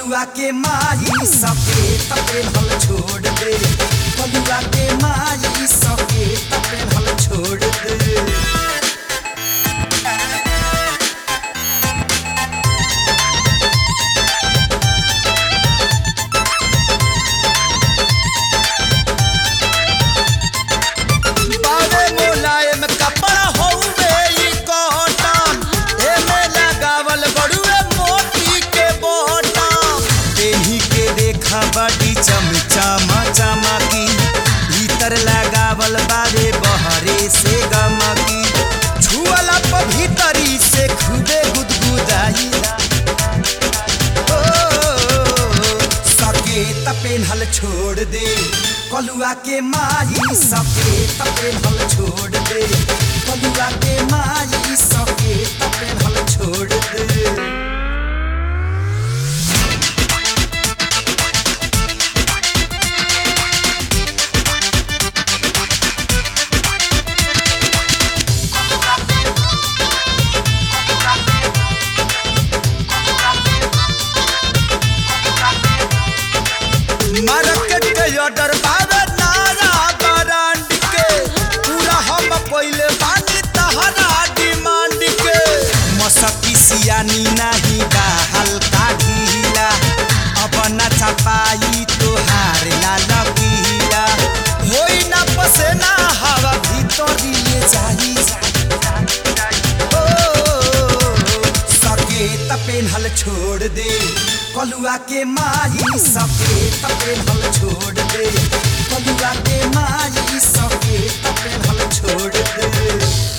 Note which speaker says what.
Speaker 1: कलुआ के माई सके तपे हल छोड़ दे कलुआ के माई सके तपे हल छोड़ दे बावे मोलायम कपड़ा हउवे ई कॉटन एमे लगावल बड़ुए मोती के बटन देही के देखा बड़ी चमचमा चमकी भीतर लगावल बारे बहरे से गमकी छुअला पर भीतरी से खुदे गुदगुदाई सकेत पेन्हल छोड़ दे कलुआ के माई सकेत पेन्हल छोड़ दे कलुआ के माई सकेत पेन्हल छोड़ दे मार्केट के ऑर्डर बावे नारा ब्रांड के पूरा हम पहिले बानी तहरा डिमांड के मसकी सियानी नहीं बा हल्का ढीला अब न छपाई तोहार लाल पीला होई ना पसेना हवा भीतरी जाई सकेत पेन्हल छोड़ दे कलुआ के माई सकेत पेन्हल छोड़ दे कलुआ के माई सकेत पेन्हल छोड़ दे